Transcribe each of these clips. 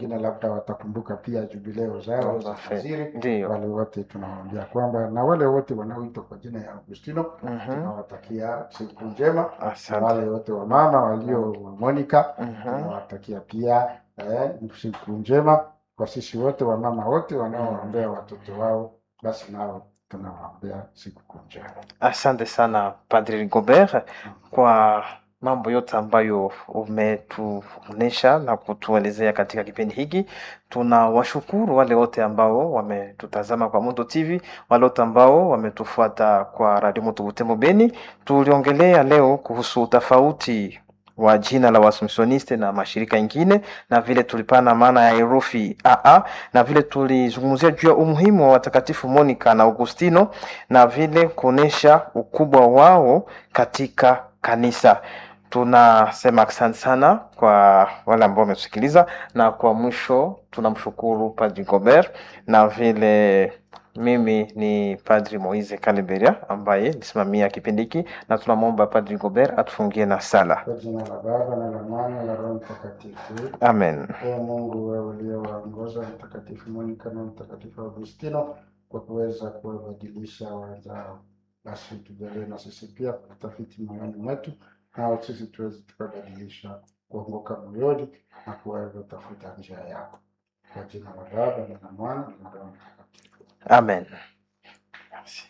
wengine labda watakumbuka pia jubileo zao za fadhili. Ndio. Wale wote tunawaambia kwamba na wale wote wanaoitwa kwa jina ya Augustino Mhm. tunawatakia siku njema, na Asante. wale wote wa mama walio wa Monica Mhm. tunawatakia pia eh, siku njema. Kwa sisi wote wamama wote wanaowaombea watoto wao, basi nao tunawaombea siku njema. Asante sana Padri Rigobert kwa mambo yote ambayo umetuonesha na kutuelezea katika kipindi hiki. Tunawashukuru wale wote ambao wametutazama kwa Moto TV, wale wote ambao wametufuata kwa Radio Moto Butembo Beni. Tuliongelea leo kuhusu tofauti wa jina la Waassumptioniste na mashirika ingine, na vile tulipana maana ya herufi AA, na vile tulizungumzia juu ya umuhimu wa watakatifu Monica na Augustino na vile kuonesha ukubwa wao katika kanisa. Tunasema asante sana kwa wale ambao wametusikiliza, na kwa mwisho tunamshukuru Padri Gobert na vile mimi ni Padri Moise Kaliberia ambaye nisimamia kipindi hiki, na tunamwomba Padri Gobert atufungie na sala. Kwa jina la Baba na la Mwana na la Roho Mtakatifu. Amen. Ee Mungu, wewe uliowaongoza Mtakatifu Monica na Mtakatifu Augustino kwa kuweza kuwabadilisha wenzao, basi tujalie na sisi pia kutafiti moyoni mwetu, nao sisi tuweze tukabadilisha kuongoka moyoni na kuweza tafuta njia yako. Kwa jina la Baba na la Mwana na la Roho Mtakatifu. Amen. Merci.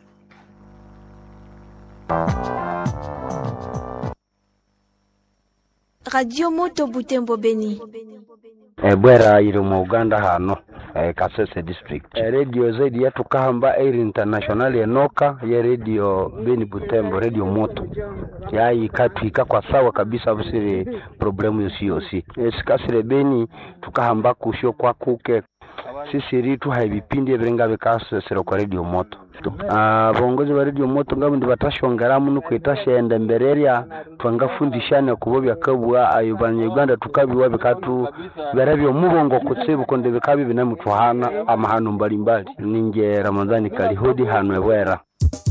Radio Moto Butembo Beni. ebwera iri mu uganda hano eh, kasese district eh, radio zaidi yetu kahamba air international enoka ye radio beni butembo radio moto yayi katwika kwa sawa kabisa busire problemu yosi yosi eh, sikasire beni tukahamba kusho kwa kuke sisi ritu hai vipindi ebirenga bikasesera kwa radio moto Ah, bongozi ba radio moto ngabo ndi batashongeramu nukwitashenda embererya twangafundishane kubo byakabwa ayo banyuganda tukabiwa bikatu berabyo mubongo kutsibu konde bikabi binamutwahana amahano mbalimbali ninje ramadhani kalihudi hano ebwera